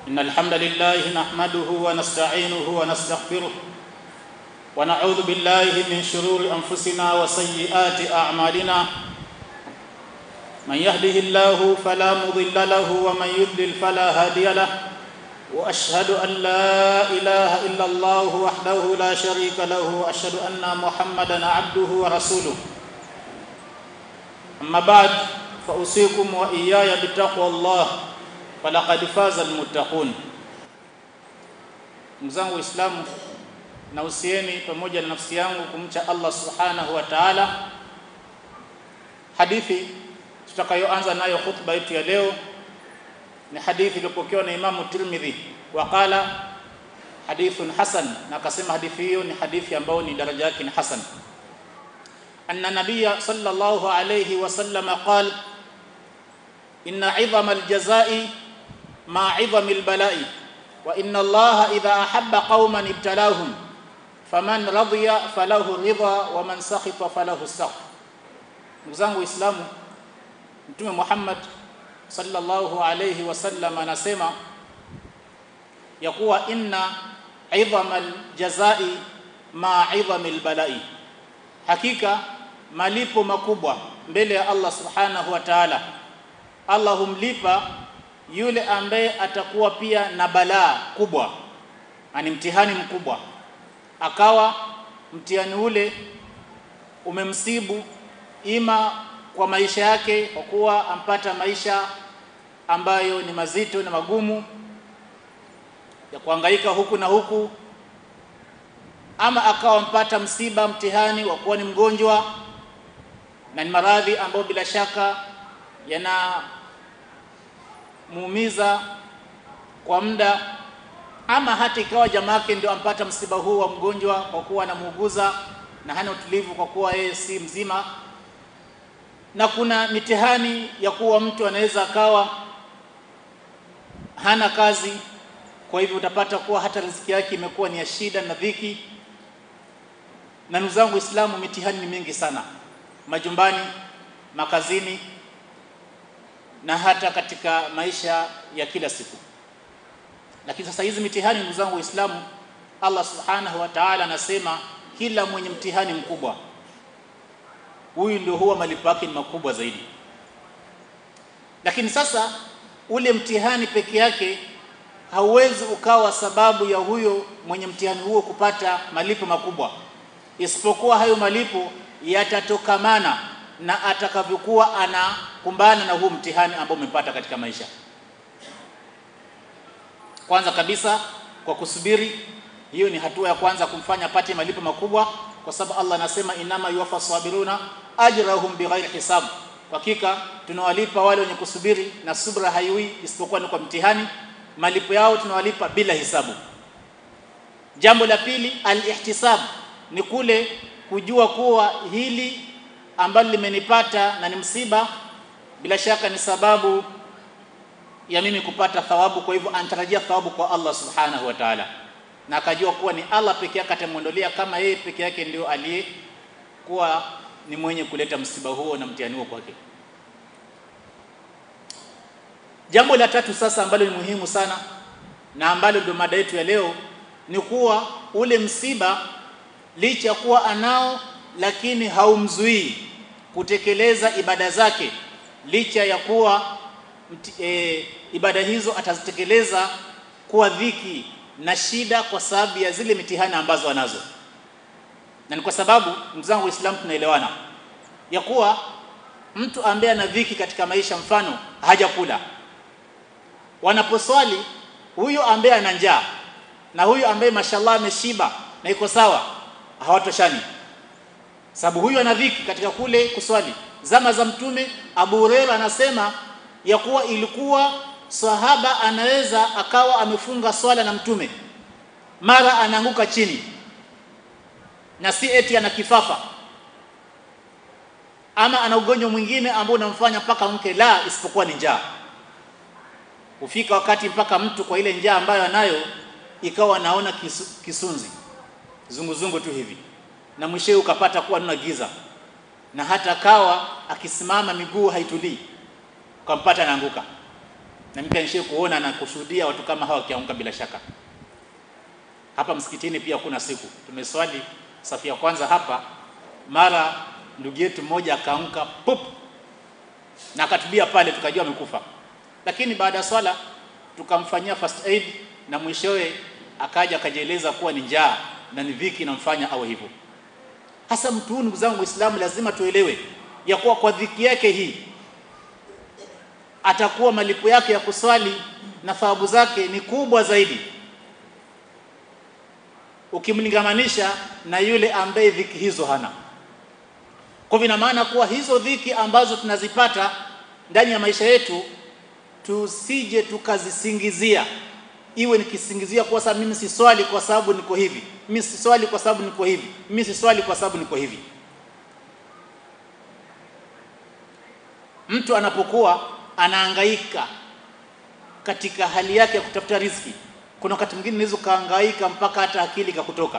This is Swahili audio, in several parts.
إن الحمد لله نحمده ونستعينه ونستغفره ونعوذ بالله من شرور أنفسنا وسيئات أعمالنا من يهده الله فلا مضل له ومن يضلل فلا هادي له واشهد ان لا اله الا الله وحده لا شريك له واشهد ان محمدا عبده ورسوله اما بعد فاوصيكم واياي بتقوى الله فلقد فاز المتقون mzangu waislamu na usieni pamoja na nafsi yangu kumcha Allah subhanahu wa ta'ala hadithi tutakayoanza nayo khutba yetu ya leo ni hadithi iliyopokewa na Imamu Tirmidhi waqala hadithun hasan na akasema hadithi hiyo ni hadithi ambayo ni daraja yake ni hasan anna nabiyya sallallahu alayhi wasallam qala inna 'idhama al-jazaa'i ma 'idhami al-bala'i wa inna allaha idha ahabba qauman ibtalahum faman radiya falahu ridha wa man sakhita falahu sakh ndugu zangu waislamu mtume Muhammad sallallahu alayhi wasallam anasema ya kuwa inna idhamal jazai ma idhamil balai hakika malipo makubwa mbele ya Allah subhanahu wa ta'ala Allah humlipa yule ambaye atakuwa pia na balaa kubwa ani mtihani mkubwa akawa mtihani ule umemsibu ima kwa maisha yake kwa kuwa ampata maisha ambayo ni mazito na magumu ya kuhangaika huku na huku ama akawa mpata msiba mtihani wa kuwa ni mgonjwa na ni maradhi ambayo bila shaka yana muumiza kwa muda ama hata ikawa jamaa yake ndio ampata msiba huu wa mgonjwa kwa kuwa anamuuguza na hana utulivu kwa kuwa yeye si mzima na kuna mitihani ya kuwa mtu anaweza akawa hana kazi kwa hivyo utapata kuwa hata riziki yake imekuwa ni ya shida na dhiki na ndugu zangu Uislamu mitihani ni mingi sana majumbani makazini na hata katika maisha ya kila siku lakini sasa hizi mitihani ndugu zangu Waislamu Allah subhanahu wa ta'ala anasema kila mwenye mtihani mkubwa huyu ndio huwa malipo yake ni makubwa zaidi lakini sasa ule mtihani peke yake hauwezi ukawa sababu ya huyo mwenye mtihani huo kupata malipo makubwa isipokuwa hayo malipo yatatokamana na atakavyokuwa anakumbana na huu mtihani ambao umepata katika maisha kwanza kabisa kwa kusubiri hiyo ni hatua ya kwanza kumfanya apate malipo makubwa kwa sababu Allah anasema inama yuwafa sabiruna ajrahum bighairi hisab hakika tunawalipa wale wenye kusubiri na subra haiwi isipokuwa ni kwa mtihani malipo yao tunawalipa bila hisabu jambo la pili al-ihtisab ni kule kujua kuwa hili ambalo limenipata na ni msiba bila shaka ni sababu ya mimi kupata thawabu kwa hivyo anatarajia thawabu kwa Allah subhanahu wa ta'ala na akajua kuwa ni Allah peke yake atamwondolea kama yeye peke yake ndio aliyekuwa ni mwenye kuleta msiba huo na mtihani huo kwake. Jambo la tatu sasa ambalo ni muhimu sana na ambalo ndio mada yetu ya leo ni kuwa ule msiba licha ya kuwa anao lakini haumzuii kutekeleza ibada zake licha ya kuwa e, ibada hizo atazitekeleza kuwa dhiki na shida kwa sababu ya zile mitihani ambazo anazo na ni kwa sababu ndugu zangu waislamu tunaelewana ya kuwa mtu ambaye ana dhiki katika maisha mfano hajakula wanaposwali huyo ambaye ana njaa na huyo ambaye mashallah ameshiba na iko sawa hawatoshani sababu huyo ana dhiki katika kule kuswali zama za mtume Abu Hurairah anasema ya kuwa ilikuwa sahaba anaweza akawa amefunga swala na mtume mara anaanguka chini na si eti ana kifafa ama ana ugonjwa mwingine ambao unamfanya mpaka mke la isipokuwa ni njaa hufika wakati mpaka mtu kwa ile njaa ambayo anayo ikawa naona kisu, kisunzi zunguzungu tu hivi na mwishowe ukapata kuwa nuna giza na hata kawa akisimama miguu haitulii ukampata anaanguka na mimi nishie kuona na kushuhudia watu kama hawa wakiamka bila shaka hapa msikitini pia kuna siku tumeswali safu ya kwanza hapa mara ndugu yetu mmoja akaamka pop na akatubia pale tukajua amekufa lakini baada ya swala tukamfanyia first aid na mwishowe akaja akajieleza kuwa ni njaa na ni dhiki inamfanya awe hivyo hasa mtu huyu ndugu zangu Uislamu lazima tuelewe ya kuwa kwa dhiki yake hii atakuwa malipo yake ya kuswali na thawabu zake ni kubwa zaidi ukimlingamanisha na yule ambaye dhiki hizo hana kwa hivyo ina maana kuwa hizo dhiki ambazo tunazipata ndani ya maisha yetu tusije tukazisingizia iwe nikisingizia kwa sababu mimi siswali kwa sababu niko hivi mimi siswali kwa sababu niko hivi mimi siswali kwa sababu niko hivi mtu anapokuwa anahangaika katika hali yake ya kutafuta riziki kuna wakati mwingine unaweza kahangaika mpaka hata akili kakutoka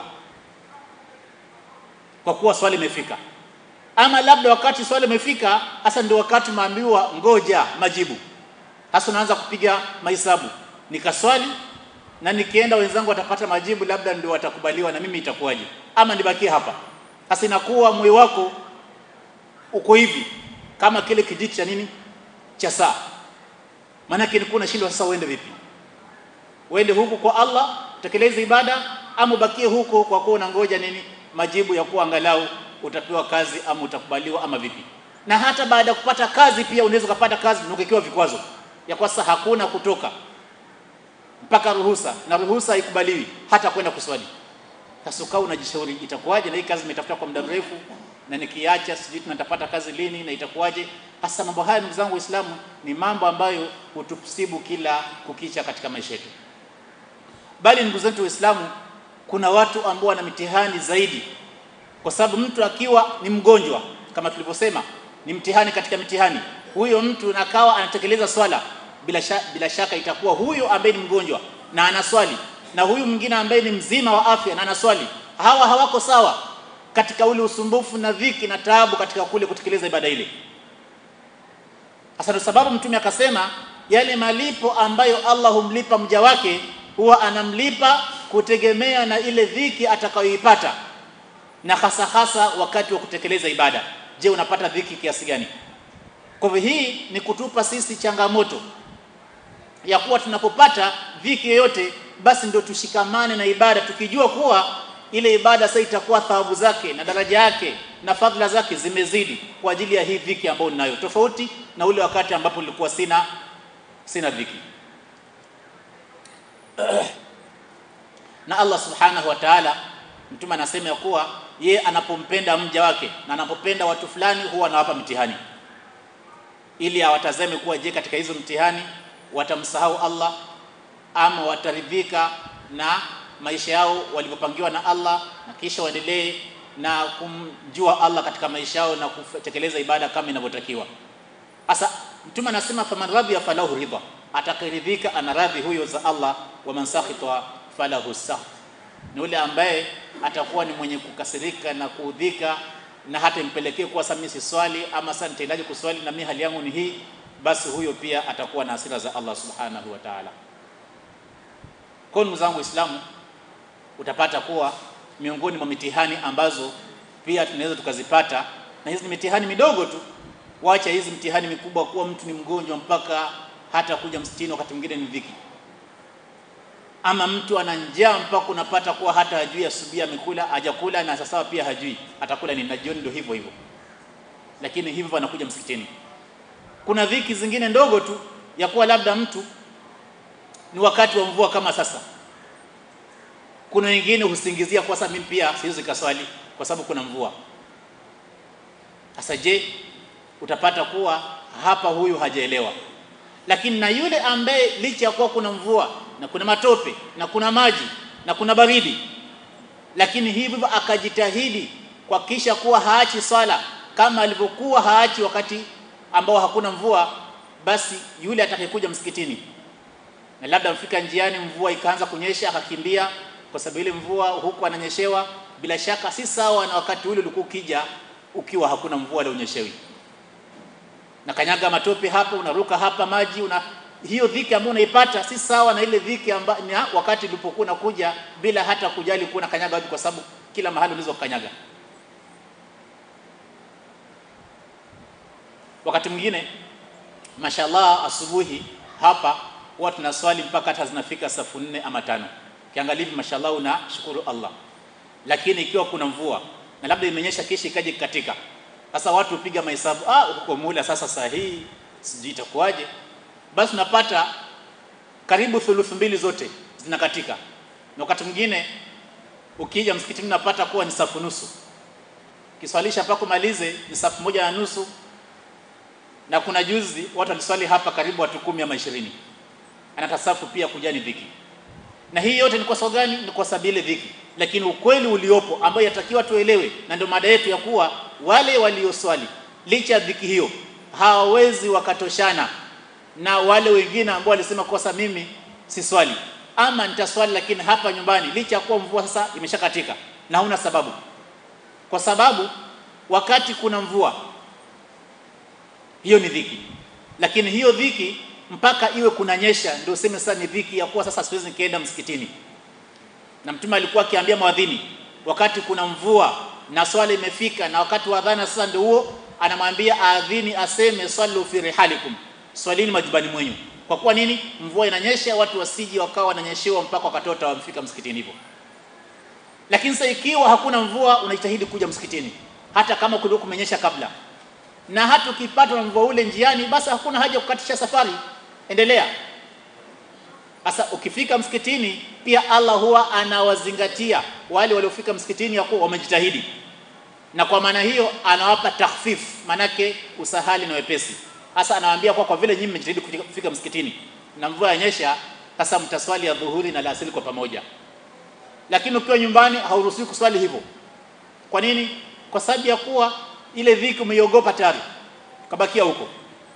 kwa kuwa swali imefika ama labda wakati swali imefika hasa ndio wakati maambiwa ngoja majibu hasa unaanza kupiga mahesabu nikaswali na nikienda wenzangu watapata majibu labda ndio watakubaliwa na mimi itakuwaje ama nibakie hapa hasa inakuwa moyo wako uko hivi kama kile kijiti cha nini cha saa maana yake nilikuwa nashindwa sasa uende vipi uende huku kwa Allah tekeleze ibada ama ubakie huko kwa kuwa unangoja nini majibu ya kuwa angalau utapewa kazi ama utakubaliwa ama vipi na hata baada ya kupata kazi pia unaweza kupata kazi ukiwa vikwazo ya kwa sasa hakuna kutoka mpaka ruhusa na ruhusa haikubaliwi hata kwenda kuswali sasa ukawa unajishauri itakuwaje na hii kazi nimetafuta kwa muda mrefu na nikiacha sijui tunatapata kazi lini na itakuwaje hasa mambo haya ndugu zangu waislamu ni mambo ambayo hutusibu kila kukicha katika maisha yetu bali ndugu zetu waislamu kuna watu ambao wana mitihani zaidi kwa sababu mtu akiwa ni mgonjwa kama tulivyosema ni mtihani katika mitihani huyo mtu nakawa anatekeleza swala bila, sha, bila shaka itakuwa huyo ambaye ni mgonjwa na anaswali na huyu mwingine ambaye ni mzima wa afya na anaswali hawa hawako sawa katika ule usumbufu na dhiki na taabu katika kule kutekeleza ibada ile hasa ndio sababu mtume akasema yale malipo ambayo Allah humlipa mja wake huwa anamlipa kutegemea na ile dhiki atakayoipata na hasa hasa wakati wa kutekeleza ibada je unapata dhiki kiasi gani kwa hivyo hii ni kutupa sisi changamoto ya kuwa tunapopata dhiki yoyote basi ndio tushikamane na ibada tukijua kuwa ile ibada sasa itakuwa thawabu zake na daraja yake na fadhila zake zimezidi kwa ajili ya hii dhiki ambayo ninayo tofauti na ule wakati ambapo nilikuwa sina sina dhiki na Allah subhanahu wa ta'ala mtume anasema ya kuwa ye anapompenda mja wake na anapopenda watu fulani huwa anawapa mtihani ili awatazame kuwa je katika hizo mtihani watamsahau Allah ama wataridhika na maisha yao walivyopangiwa na Allah na kisha waendelee na kumjua Allah katika maisha yao na kutekeleza ibada kama inavyotakiwa. Sasa mtume anasema faman radhiya falahu ridha, atakayeridhika ana radhi huyo za Allah, wa man sakhita falahu sakh, ni yule ambaye atakuwa ni mwenye kukasirika na kuudhika na hata impelekee kuwa sasa mimi si swali ama sasa nitaendaje kuswali na mimi hali yangu ni hii, basi huyo pia atakuwa na hasira za Allah subhanahu wa ta'ala. Kwa ndugu zangu Waislamu, utapata kuwa miongoni mwa mitihani ambazo pia tunaweza tukazipata, na hizi ni mitihani midogo tu, wacha hizi mitihani mikubwa, kuwa mtu ni mgonjwa mpaka hata kuja msitini, wakati mwingine ni dhiki, ama mtu ana njaa mpaka unapata kuwa hata hajui asubuhi amekula hajakula, na sasa pia hajui atakula nini, na jioni ndio hivyo hivyo, lakini hivyo anakuja msikitini. Kuna dhiki zingine ndogo tu ya kuwa labda mtu ni wakati wa mvua kama sasa kuna wengine husingizia kwa sababu mimi pia siwezi kaswali kwa sababu kuna mvua. Sasa je, utapata kuwa hapa huyu hajaelewa, lakini na yule ambaye licha ya kuwa kuna mvua na kuna matope na kuna maji na kuna baridi, lakini hivyo akajitahidi kuhakikisha kuwa haachi swala kama alivyokuwa haachi wakati ambao hakuna mvua, basi yule atakayekuja msikitini na labda mfika njiani mvua ikaanza kunyesha akakimbia kwa sababu ile mvua huku ananyeshewa, bila shaka si sawa na wakati ule ulikuwa ukija ukiwa hakuna mvua wala unyeshewi. Na kanyaga matope hapa, unaruka hapa maji una hiyo dhiki ambayo unaipata si sawa na ile dhiki ambayo ni wakati ulipokuwa unakuja bila hata kujali kuwa kanyaga wapi, kwa sababu kila mahali unaweza kukanyaga. Wakati mwingine mashallah, asubuhi hapa huwa tunaswali mpaka hata zinafika safu nne ama tano. Kiangalia hivi mashallah, unashukuru Allah, lakini ikiwa kuna mvua na labda imenyesha kisha ikaje katika sasa, watu hupiga mahesabu, ah, huko mula sasa sahihi, sijui itakuwaje basi unapata karibu thuluthi mbili zote zinakatika, na wakati mwingine ukija msikitini unapata kuwa ni safu nusu, kiswalisha mpaka umalize ni safu moja na nusu. Na kuna juzi watu waliswali hapa karibu watu kumi ama ishirini, anatasafu pia kuja ni dhiki. Na hii yote ni kwa sababu gani? Ni kwa sababu ile dhiki, lakini ukweli uliopo ambao yatakiwa tuelewe, na ndio mada yetu ya kuwa wale walioswali licha ya dhiki hiyo hawawezi wakatoshana na wale wengine ambao walisema kosa mimi si swali ama nitaswali, lakini hapa nyumbani, licha ya kuwa mvua sasa imeshakatika na huna sababu, kwa sababu wakati kuna mvua hiyo ni dhiki, lakini hiyo dhiki mpaka iwe kunanyesha ndio useme sasa ni dhiki ya kuwa sasa siwezi nikaenda msikitini. Na Mtume alikuwa akiambia mwadhini wakati kuna mvua na swala imefika na wakati wa adhana sasa ndio huo, anamwambia aadhini aseme sallu fi rihalikum swalini majumbani mwenyu. Kwa kuwa nini? Mvua inanyesha, watu wasiji wakawa wananyeshewa mpaka wakatota wamfika msikitini hivyo. Lakini sasa ikiwa hakuna mvua, unajitahidi kuja msikitini hata kama kulikuwa kumenyesha kabla, na hata ukipatwa na mvua ule njiani, basi hakuna haja kukatisha safari, endelea. Sasa ukifika msikitini, pia Allah huwa anawazingatia wale waliofika msikitini ya kuwa wamejitahidi, na kwa maana hiyo anawapa takhfif, manake usahali na wepesi Hasa anawaambia kwa kwa vile nyinyi mmejitahidi kufika msikitini na mvua yanyesha, sasa mtaswali ya dhuhuri na alasiri kwa pamoja. Lakini ukiwa nyumbani hauruhusiwi kuswali hivyo. Kwa nini? Kwa sababu ya kuwa ile dhiki umeiogopa tayari, kabakia huko.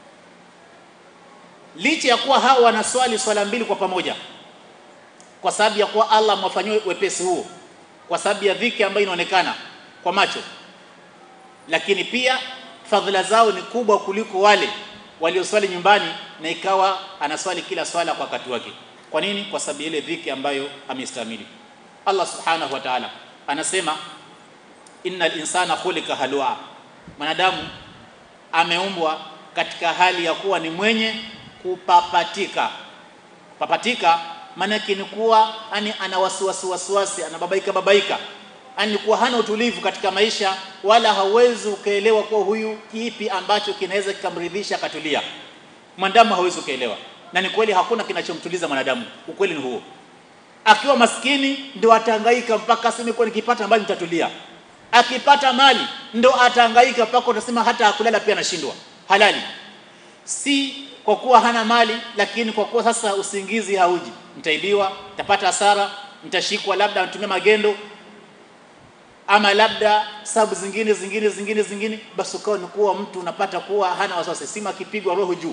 Licha ya kuwa hao wanaswali swala mbili kwa pamoja, kwa sababu ya kuwa Allah amewafanyia wepesi huo, kwa sababu ya dhiki ambayo inaonekana kwa macho, lakini pia fadhila zao ni kubwa kuliko wale walioswali nyumbani na ikawa anaswali kila swala kwa wakati wake. Kwa nini? Kwa sababu ile dhiki ambayo amestahimili. Allah subhanahu wa ta'ala anasema innal insana khuliqa halua, mwanadamu ameumbwa katika hali ya kuwa ni mwenye kupapatika. Papatika maanake ni kuwa yani ana wasiwasi wasiwasi, anababaika babaika ani kuwa hana utulivu katika maisha, wala hawezi ukaelewa kuwa huyu kipi ambacho kinaweza kikamridhisha akatulia. Mwanadamu hawezi ukaelewa, na ni kweli hakuna kinachomtuliza mwanadamu. Ukweli ni huo. Akiwa maskini ndio atahangaika mpaka aseme kwa nikipata mali nitatulia. Akipata mali ndio atahangaika mpaka utasema hata akulala pia anashindwa halali. Si kwa kuwa hana mali, lakini kwa kuwa sasa usingizi hauji, nitaibiwa, nitapata hasara, nitashikwa, labda anatumia magendo ama labda sababu zingine zingine zingine zingine, basi ukawa ni kuwa mtu unapata kuwa hana wasiwasi, sima akipigwa roho juu.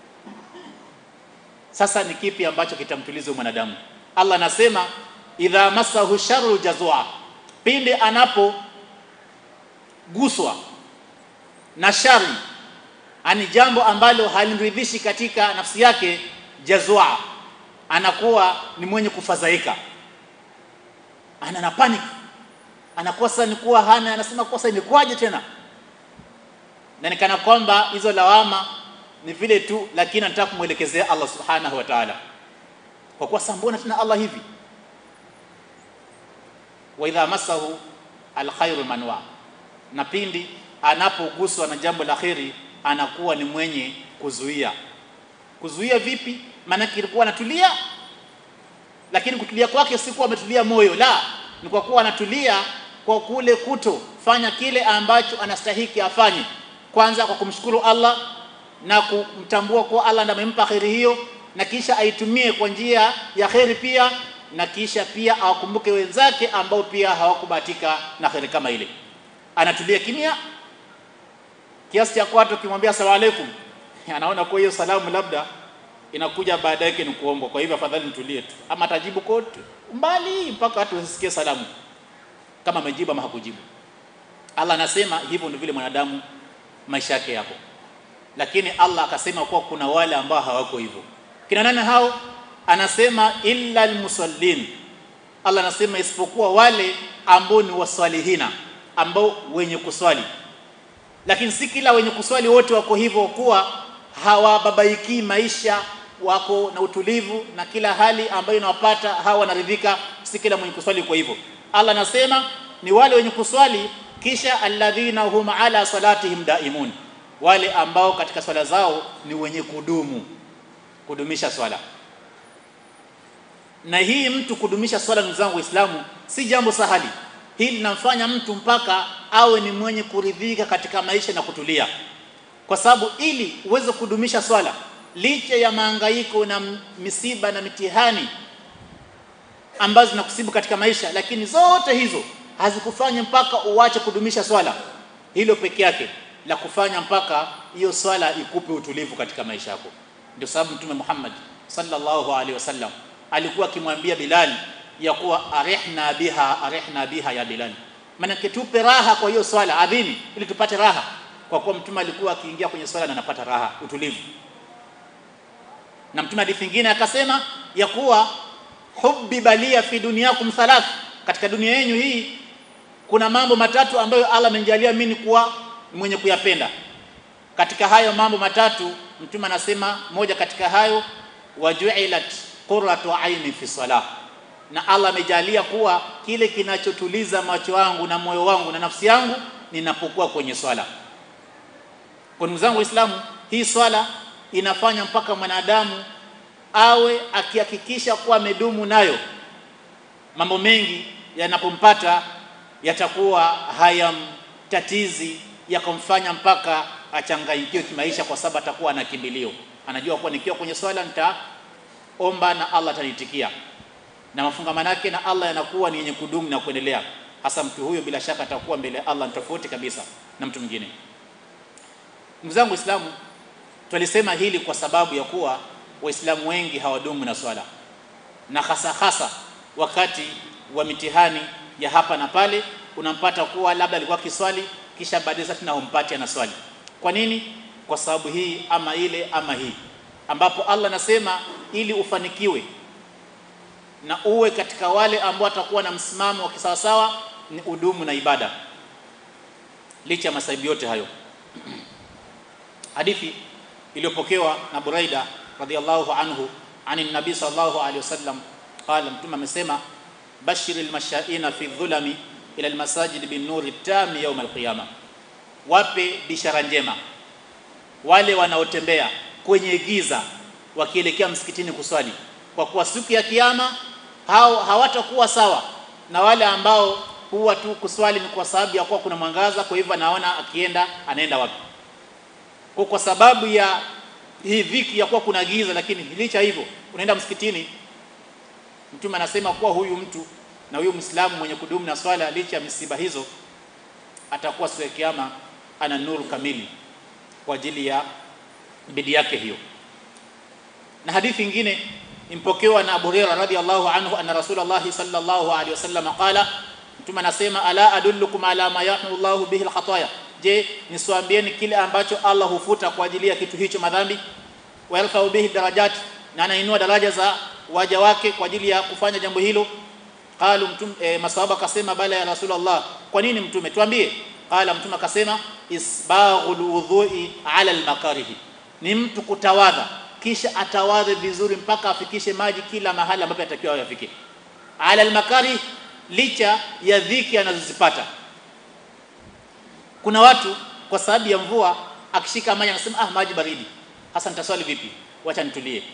Sasa ni kipi ambacho kitamtuliza mwanadamu? Allah anasema idha masahu sharru jazua, pindi anapoguswa na shari, ani jambo ambalo halimridhishi katika nafsi yake, jazua, anakuwa ni mwenye kufadhaika, ana na panic anakuwa sasa ni kuwa hana, anasema kosa imekuwaje tena, na nikana kwamba hizo lawama ni vile tu, lakini anataka kumwelekezea Allah subhanahu wa ta'ala, kwa kuwa sasa mbona tena Allah hivi. Wa idha masahu alkhairu manwa, na pindi anapoguswa na jambo la kheri anakuwa ni mwenye kuzuia. Kuzuia vipi? Maana kilikuwa anatulia, lakini kutulia kwake si kuwa ametulia moyo, la ni kwa kuwa anatulia kwa kule kutofanya kile ambacho anastahiki afanye, kwanza kwa kumshukuru Allah na kumtambua kuwa Allah ndiye amempa kheri hiyo, na kisha aitumie kwa njia ya kheri pia, na kisha pia awakumbuke wenzake ambao pia hawakubahatika na kheri kama ile. Anatulia kimya kiasi cha kwa ukimwambia asalamu alaykum, anaona kwa hiyo salamu labda inakuja baada yake ni kuombwa, kwa hivyo afadhali nitulie tu, ama atajibu kote mbali mpaka watu wasisikie salamu kama amejibu ama hakujibu. Allah anasema hivyo ndio vile mwanadamu maisha yake yapo, lakini Allah akasema kuwa kuna wale ambao hawako hivyo. akina nani hao anasema illa almusallin Allah anasema isipokuwa wale ambao ni waswalihina ambao wenye kuswali lakini si kila wenye kuswali wote wako hivyo kuwa hawababaiki maisha wako na utulivu na kila hali ambayo inawapata hawa wanaridhika si kila mwenye kuswali kwa hivyo Allah anasema ni wale wenye kuswali kisha alladhina hum ala salatihim daimun wale ambao katika swala zao ni wenye kudumu kudumisha swala na hii mtu kudumisha swala ndugu zangu waislamu si jambo sahali hili linamfanya mtu mpaka awe ni mwenye kuridhika katika maisha na kutulia kwa sababu ili uweze kudumisha swala licha ya mahangaiko na misiba na mitihani ambazo zinakusibu katika maisha lakini zote hizo hazikufanya mpaka uache kudumisha swala hilo peke yake la kufanya mpaka hiyo swala ikupe utulivu katika maisha yako ndio sababu mtume Muhammad sallallahu alaihi wasallam alikuwa akimwambia Bilal ya kuwa arihna biha arihna biha ya Bilal maana tupe raha kwa hiyo swala adhini ili tupate raha kwa kuwa mtume alikuwa akiingia kwenye swala na anapata raha utulivu na mtume hadithi nyingine akasema ya kuwa hubbi balia fi dunyakum thalath katika dunia yenu hii kuna mambo matatu ambayo Allah amenijalia mimi kuwa mwenye kuyapenda katika hayo mambo matatu mtume anasema moja katika hayo wajuilat qurratu aini fi salah na Allah amejalia kuwa kile kinachotuliza macho yangu na moyo wangu na nafsi yangu ninapokuwa kwenye swala kwa ndugu zangu waislamu hii swala inafanya mpaka mwanadamu awe akihakikisha kuwa amedumu nayo mambo mengi yanapompata yatakuwa hayamtatizi yakamfanya mpaka achanganyikiwe kimaisha kwa sababu atakuwa na kimbilio anajua kuwa nikiwa kwenye swala nitaomba na Allah atanitikia na mafungamano yake na Allah yanakuwa ni yenye kudumu na kuendelea hasa mtu huyo bila shaka atakuwa mbele ya Allah tofauti kabisa na mtu mwingine ndugu zangu waislamu tulisema hili kwa sababu ya kuwa waislamu wengi hawadumu na swala na hasa hasa wakati wa mitihani ya hapa na pale unampata kuwa labda alikuwa kiswali kisha baadaye sasa tunampati ana swali kwa nini kwa sababu hii ama ile ama hii ambapo Allah anasema ili ufanikiwe na uwe katika wale ambao watakuwa na msimamo wa kisawasawa ni udumu na ibada licha ya masaibu yote hayo hadithi iliyopokewa na Buraida radhiallahu anhu ani nabii sallallahu alaihi wasallam qala mtume amesema bashiril mashaina fi dhulami ila almasajid bin nuri tami yawm alqiyama wape bishara njema wale wanaotembea kwenye giza wakielekea msikitini kuswali kwa kuwa siku ya kiyama hao hawatakuwa sawa na wale ambao huwa tu kuswali ni kwa sababu ya kuwa kuna mwangaza kwa hivyo anaona akienda anaenda wapi kwa, kwa sababu ya hii dhiki ya kuwa kuna giza lakini licha hivyo unaenda msikitini mtume anasema kuwa huyu mtu na huyu Muislamu mwenye kudumu na swala licha ya misiba hizo atakuwa siku ya kiyama ana nuru kamili kwa ajili ya bidii yake hiyo na hadithi nyingine impokewa na Abu Hurairah radhiyallahu anhu anna Rasulullah sallallahu alaihi wasallam qala mtume anasema ala adullukum ala ma yahmu Allahu bihi alkhataya je niswaambieni kile ambacho Allah hufuta kwa ajili ya kitu hicho madhambi wa yarfa'u bihi darajat na anainua daraja za waja wake kwa ajili ya kufanya jambo hilo qalu mtume e, masahaba akasema bala ya rasulullah kwa nini mtume tuambie qala mtume akasema isbaghul wudhu'i ala almakarihi ni mtu kutawadha kisha atawadhe vizuri mpaka afikishe maji kila mahali ambapo atakiwa yafike ala almakarih licha ya dhiki anazozipata kuna watu kwa sababu ya mvua akishika maji anasema ah maji baridi hasa nitaswali vipi wacha nitulie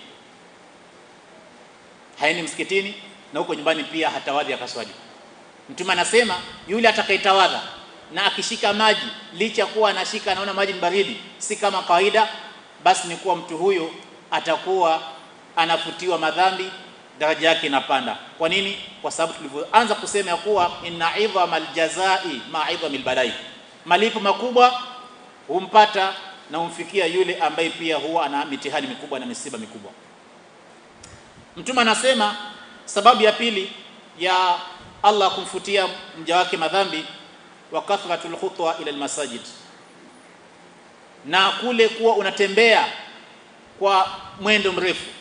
haendi msikitini na huko nyumbani pia hatawadhi akaswali mtume anasema yule atakayetawadha na akishika maji licha kuwa anashika anaona maji ni baridi si kama kawaida basi ni kuwa mtu huyo atakuwa anafutiwa madhambi daraja yake inapanda kwa nini kwa sababu tulivyoanza kusema ya kuwa inna idhamal jazai ma idhamil balai malipo makubwa humpata na humfikia yule ambaye pia huwa ana mitihani mikubwa na misiba mikubwa mtume anasema sababu ya pili ya Allah kumfutia mja wake madhambi wa kathratul khutwa ila almasajid na kule kuwa unatembea kwa mwendo mrefu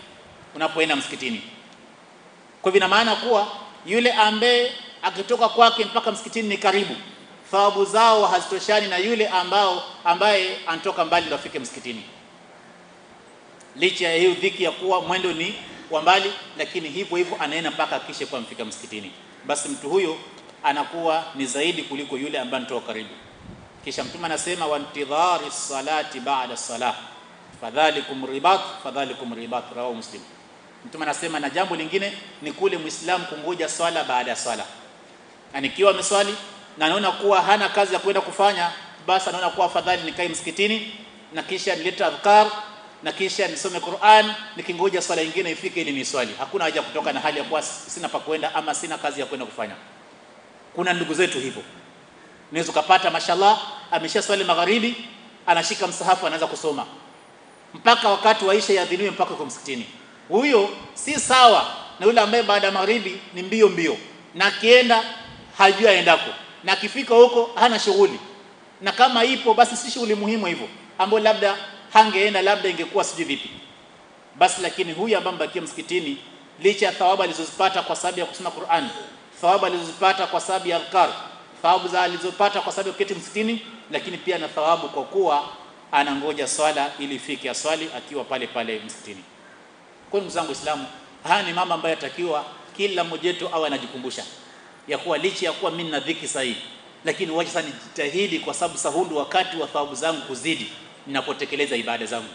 unapoenda msikitini kwa hivyo ina maana kuwa yule ambaye akitoka kwake mpaka msikitini ni karibu thawabu zao hazitoshani na yule ambao ambaye anatoka mbali ndio afike msikitini licha ya hiyo dhiki ya kuwa mwendo ni wa mbali lakini hivyo hivyo anaenda mpaka akishe kwa mfika msikitini basi mtu huyo anakuwa ni zaidi kuliko yule ambaye anatoka karibu kisha mtume anasema wantidhari salati ba'da salah fadhalikum ribat fadhalikum ribat rawahu muslim mtume anasema na jambo lingine ni kule muislamu kungoja swala baada ya swala na nikiwa ameswali na anaona kuwa hana kazi ya kwenda kufanya basi anaona kuwa afadhali nikae msikitini na kisha nilete adhkar na kisha nisome Qur'an nikingoja swala nyingine ifike ili niswali hakuna haja kutoka na hali ya kuwa sina pa kwenda ama sina kazi ya kwenda kufanya kuna ndugu zetu hivyo unaweza kupata mashallah amesha swali magharibi anashika msahafu anaanza kusoma mpaka wakati waisha yadhiniwe mpaka kwa msikitini huyo si sawa na yule ambaye baada ya magharibi ni mbio mbio na akienda hajui aendako na akifika huko hana shughuli na kama ipo basi si shughuli muhimu hivyo ambayo labda hangeenda labda ingekuwa sijui vipi basi lakini huyu ambaye mbakia msikitini licha ya thawabu alizozipata kwa sababu ya kusoma Qur'an thawabu alizozipata kwa sababu ya adhkar thawabu za alizopata kwa sababu ya kuketi msikitini lakini pia na thawabu kwa kuwa anangoja swala ili ifike aswali akiwa pale pale msikitini kwa ndugu zangu Waislamu haya ni mama ambaye atakiwa kila mmoja wetu awe anajikumbusha ya kuwa licha ya kuwa mimi na dhiki sahihi lakini wacha sasa nijitahidi kwa sababu sahundu wakati wa thawabu zangu kuzidi ninapotekeleza ibada zangu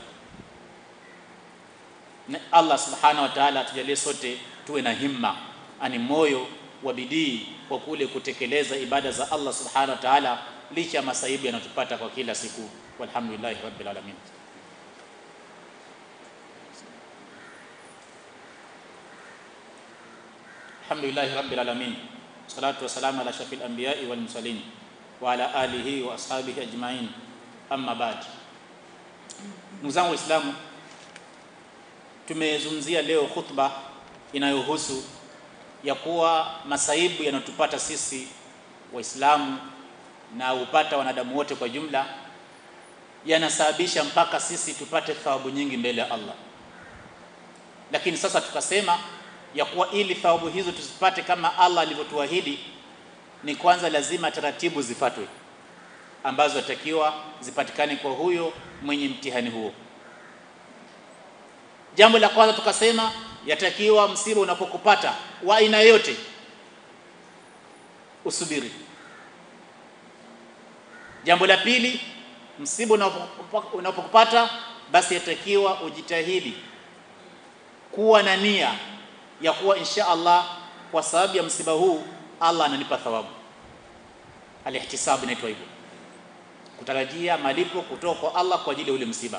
na Allah subhanahu wa ta'ala atujalie sote tuwe na himma ani moyo wa bidii kwa kule kutekeleza ibada za Allah subhanahu wa ta'ala licha ya masaibu yanayotupata kwa kila siku walhamdulillahi rabbil alamin alhamdulillahi rabbil alamin salatu wassalamu ala shafil anbiya'i wal mursalin wa ala alihi wa ashabihi ajma'in amma ba'd ndugu zangu waislamu tumezungumzia leo khutba inayohusu ya kuwa masaibu yanayotupata sisi waislamu na upata wanadamu wote kwa jumla yanasababisha mpaka sisi tupate thawabu nyingi mbele ya Allah lakini sasa tukasema ya kuwa ili thawabu hizo tuzipate kama Allah alivyotuahidi ni kwanza lazima taratibu zifatwe ambazo atakiwa zipatikane kwa huyo mwenye mtihani huo jambo la kwanza tukasema yatakiwa msiba unapokupata wa aina yote usubiri jambo la pili msiba unapokupata basi yatakiwa ujitahidi kuwa na nia ya kuwa insha Allah kwa sababu ya msiba huu Allah ananipa thawabu alihtisab inaitwa hivyo kutarajia malipo kutoka kwa Allah kwa ajili ya ule msiba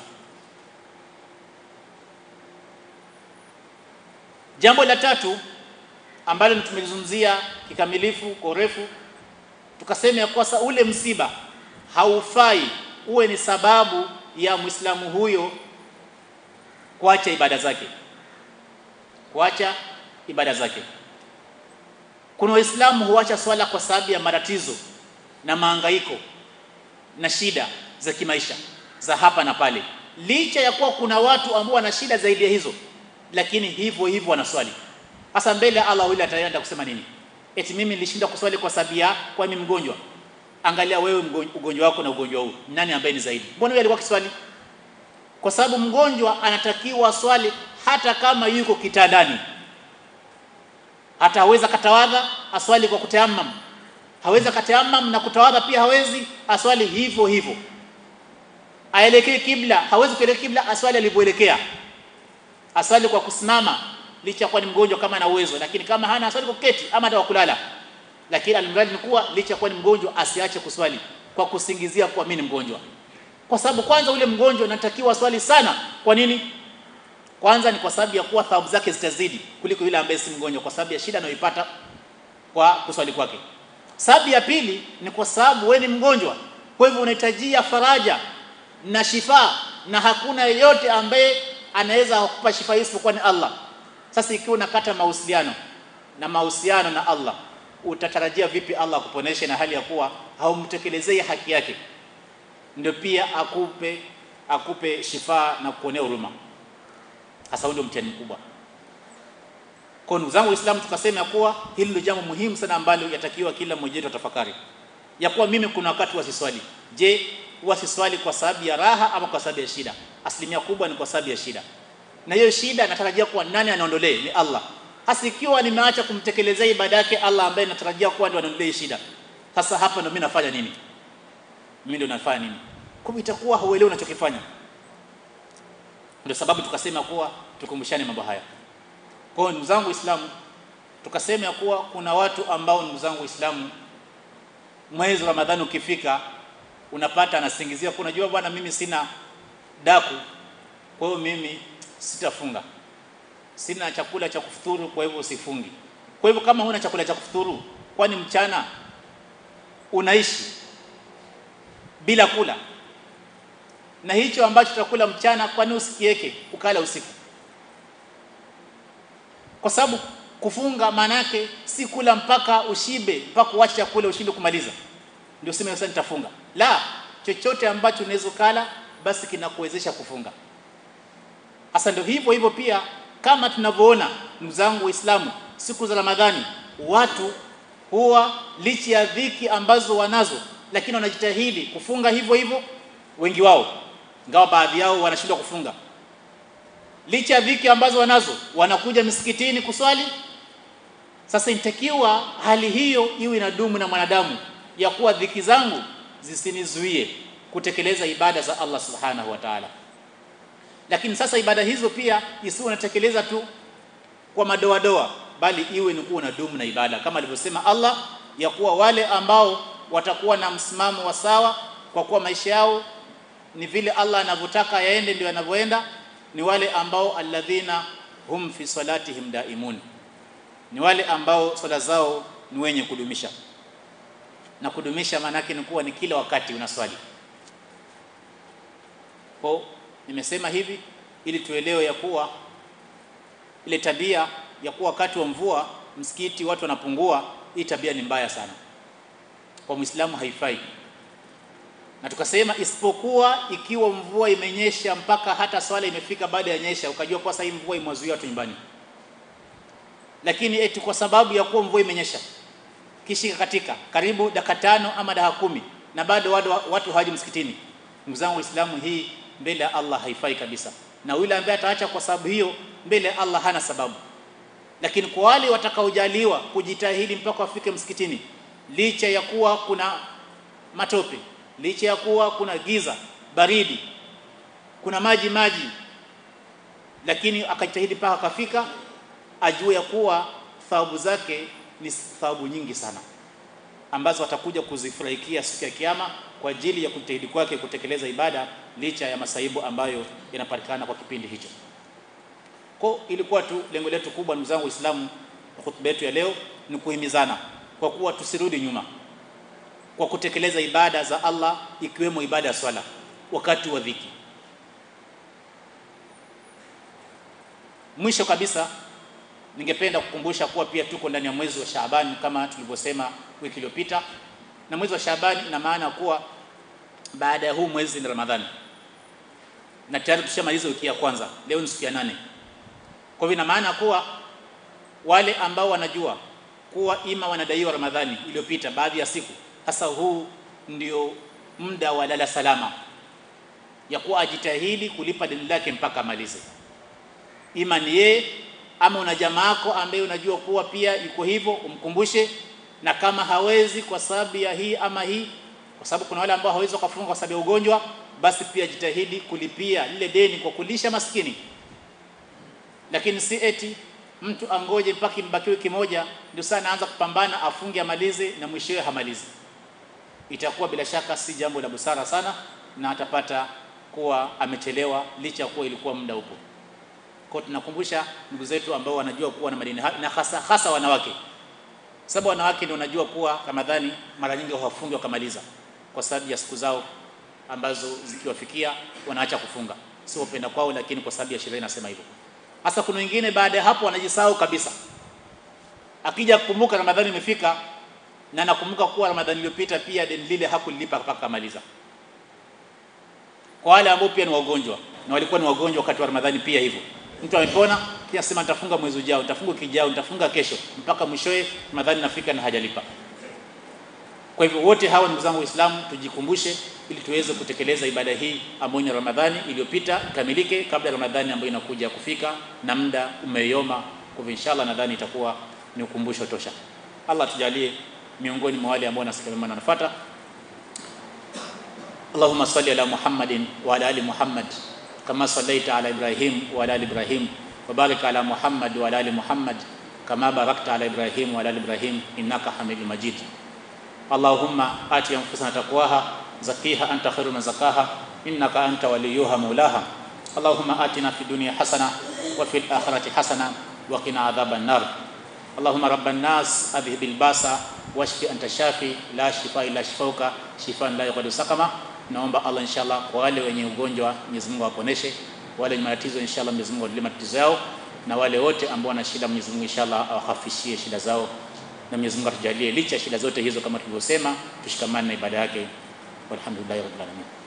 jambo la tatu ambalo tumelizungumzia kikamilifu kwa urefu tukasema ya kwasa ule msiba haufai uwe ni sababu ya Muislamu huyo kuacha ibada zake kuacha ibada zake kuna waislamu huacha swala kwa sababu ya matatizo na maangaiko na shida za kimaisha za hapa na pale licha ya kuwa kuna watu ambao wana shida zaidi ya hizo lakini hivyo hivyo wanaswali hasa mbele ya Allah yule ataenda kusema nini eti mimi nilishinda kuswali kwa sababu ya kwa mimi mgonjwa angalia wewe ugonjwa wako na ugonjwa huu nani ambaye ni zaidi mbona yeye alikuwa kiswali kwa sababu mgonjwa anatakiwa swali hata kama yuko kitandani hata haweza katawadha aswali kwa kutayamam haweza katayamam na kutawadha pia hawezi aswali hivyo hivyo aelekee kibla hawezi kuelekea kibla aswali alivyoelekea aswali kwa kusimama licha kwa ni mgonjwa kama ana uwezo lakini kama hana aswali kwa kuketi ama hata kulala lakini alimradi ni kuwa licha kwa ni mgonjwa asiache kuswali kwa kusingizia kuwa mimi ni mgonjwa kwa sababu kwanza ule mgonjwa anatakiwa swali sana kwa nini kwanza ni kwa sababu ya kuwa thawabu zake zitazidi kuliko yule ambaye si mgonjwa kwa sababu ya shida anayoipata kwa kuswali kwake sababu ya pili ni kwa sababu wewe ni mgonjwa kwa hivyo unahitajia faraja na shifa na hakuna yeyote ambaye anaweza kukupa shifa hii isipokuwa ni Allah sasa ikiwa unakata mahusiano na mahusiano na Allah utatarajia vipi Allah akuponeshe na hali ya kuwa haumtekelezei haki yake ndio pia akupe akupe shifa na kuonea huruma hasa ndio mtihani mkubwa Kwa ndugu zangu Waislamu, tukasema ya kuwa hili ndio jambo muhimu sana ambalo yatakiwa kila mmoja wetu atafakari, ya kuwa mimi kuna wakati wasiswali. Je, wasiswali kwa sababu ya raha ama kwa sababu ya shida? Asilimia kubwa ni kwa sababu ya shida, na hiyo shida natarajia kuwa nani anaondolee? Ni Allah. Hasa ikiwa nimeacha kumtekelezea ibada yake Allah ambaye natarajia kuwa ndio anaondolee shida, sasa hapa ndio mimi nafanya nini? Mimi ndio nafanya nini? Kwa itakuwa hauelewi unachokifanya. Ndio sababu tukasema kuwa tukumbushane mambo haya. Kwa hiyo ndugu zangu Waislamu, tukasema kuwa kuna watu ambao ndugu zangu Waislamu, mwezi wa Ramadhani ukifika, unapata anasingizia kwa, unajua bwana, mimi sina daku, kwa hiyo mimi sitafunga, sina chakula cha kufuturu, kwa hivyo sifungi. Kwa hivyo kama huna chakula cha kufuturu, kwani mchana unaishi bila kula na hicho ambacho tutakula mchana, kwani usikieke ukala usiku? Kwa sababu kufunga maana yake si kula mpaka ushibe, mpaka uache chakula ushinde kumaliza ndio sema sasa nitafunga. La, chochote ambacho unaweza kula basi kinakuwezesha kufunga. Hasa ndio hivyo hivyo pia, kama tunavyoona ndugu zangu Waislamu, siku za Ramadhani watu huwa licha ya dhiki ambazo wanazo, lakini wanajitahidi kufunga hivyo hivyo, wengi wao ingawa baadhi yao wanashindwa kufunga. Licha ya dhiki ambazo wanazo, wanakuja misikitini kuswali. Sasa inatakiwa hali hiyo iwe inadumu na mwanadamu, ya kuwa dhiki zangu zisinizuie kutekeleza ibada za Allah subhanahu wa ta'ala. Lakini sasa ibada hizo pia isiwe unatekeleza tu kwa madoadoa, bali iwe ni kuwa unadumu na ibada, kama alivyosema Allah ya kuwa wale ambao watakuwa na msimamo wa sawa, kwa kuwa maisha yao ni vile Allah anavyotaka yaende ndio yanavyoenda, ni wale ambao alladhina hum fi salatihim daimun, ni wale ambao swala zao ni wenye kudumisha. Na kudumisha maana yake ni kuwa ni kila wakati unaswali. Kwa nimesema hivi ili tuelewe ya kuwa ile tabia ya kuwa wakati wa mvua msikiti watu wanapungua, hii tabia ni mbaya sana kwa Muislamu, haifai na tukasema isipokuwa ikiwa mvua imenyesha mpaka hata swala imefika baada ya nyesha, ukajua kwa sasa hii mvua imewazuia watu nyumbani. Lakini eti kwa sababu ya kuwa mvua imenyesha kishika katika karibu dakika tano ama dakika kumi na bado watu, watu hawaji msikitini, ndugu zangu Waislamu, hii mbele ya Allah haifai kabisa, na yule ambaye ataacha kwa sababu hiyo mbele ya Allah hana sababu. Lakini kwa wale watakaojaliwa kujitahidi mpaka wafike msikitini, licha ya kuwa kuna matope licha ya kuwa kuna giza baridi, kuna maji maji, lakini akajitahidi mpaka akafika, ajue ya kuwa thawabu zake ni thawabu nyingi sana ambazo atakuja kuzifurahikia siku ya Kiyama kwa ajili ya kujitahidi kwake kutekeleza ibada licha ya masaibu ambayo yanapatikana kwa kipindi hicho. Kwa ilikuwa tu lengo letu kubwa, ndugu zangu Waislamu, hotuba yetu ya leo ni kuhimizana kwa kuwa tusirudi nyuma kwa kutekeleza ibada za Allah ikiwemo ibada ya swala wakati wa dhiki. Mwisho kabisa, ningependa kukumbusha kuwa pia tuko ndani ya mwezi wa Shaaban kama tulivyosema wiki iliyopita, na mwezi wa Shaaban ina maana kuwa baada ya huu mwezi ni Ramadhani, na tayari tushamaliza wiki ya kwanza, leo ni siku ya nane. Kwa hivyo ina maana kuwa wale ambao wanajua kuwa ima wanadaiwa Ramadhani iliyopita baadhi ya siku sasa huu ndio muda wa lala salama ya kuwa ajitahidi kulipa deni lake mpaka amalize, ima ni yeye ama una jamaa yako ambaye unajua kuwa pia yuko hivyo, umkumbushe. Na kama hawezi kwa sababu ya hii ama hii, kwa sababu kuna wale ambao hawezi kufunga kwa sababu ya ugonjwa, basi pia jitahidi kulipia lile deni kwa kulisha maskini, lakini si eti mtu angoje mpaka imbaki wiki moja ndio sana anaanza kupambana afunge amalize, na mwishowe hamalizi itakuwa bila shaka si jambo la busara sana, na atapata kuwa amechelewa licha ya kuwa ilikuwa muda upo. Kwa tunakumbusha ndugu zetu ambao wanajua kuwa na madeni na hasa hasa wanawake, sababu wanawake ndio wanajua kuwa Ramadhani mara nyingi hawafungi wakamaliza, kwa sababu ya siku zao ambazo zikiwafikia wanaacha kufunga, sio upenda kwao, lakini kwa sababu ya sheria inasema hivyo. Hasa kuna wengine baada ya hapo wanajisahau kabisa, akija kukumbuka Ramadhani imefika na nakumbuka kuwa Ramadhani iliyopita pia deni lile hakulilipa mpaka amaliza. Kwa wale ambao pia ni wagonjwa na walikuwa ni wagonjwa wakati wa Ramadhani pia hivyo, mtu amepona pia sema nitafunga mwezi ujao nitafunga kijao nitafunga kesho mpaka mwishowe Ramadhani nafika na hajalipa kwa hivyo wote hawa ndugu zangu Waislamu tujikumbushe ili tuweze kutekeleza ibada hii ambayo ni Ramadhani iliyopita ikamilike kabla ya Ramadhani ambayo inakuja kufika na muda umeyoma kwa hivyo inshallah nadhani itakuwa ni ukumbusho tosha Allah tujalie miongoni mwa wale ambao nasikia na wanafuata Allahumma salli ala Muhammadin wa ala ali Muhammad kama sallaita ala Ibrahim wa ala ali Ibrahim wa barik ala Muhammad wa ala ali Muhammad kama barakta ala Ibrahim wa ala ali Ibrahim innaka Hamidum Majid Allahumma ati anfusana taqwaha zakiha anta khairu man zakaha innaka anta waliyuha maulaha Allahumma atina fid dunya hasana wa fil akhirati hasana wa qina adhaban nar Allahumma rabban nas adhhibil basa washfi anta shafi la shifa illa shifauka shifaan la yughadiru sakama naomba Allah inshallah kwa wale wenye ugonjwa Mwenyezi Mungu awaponeshe wale wenye matatizo inshallah Mwenyezi Mungu awaondolee matatizo yao na wale wote ambao wana shida Mwenyezi Mungu inshallah awahafishie shida zao na Mwenyezi Mungu atujalie licha ya shida zote hizo kama tulivyosema tushikamane na ibada yake walhamdulillahi rabbil alamin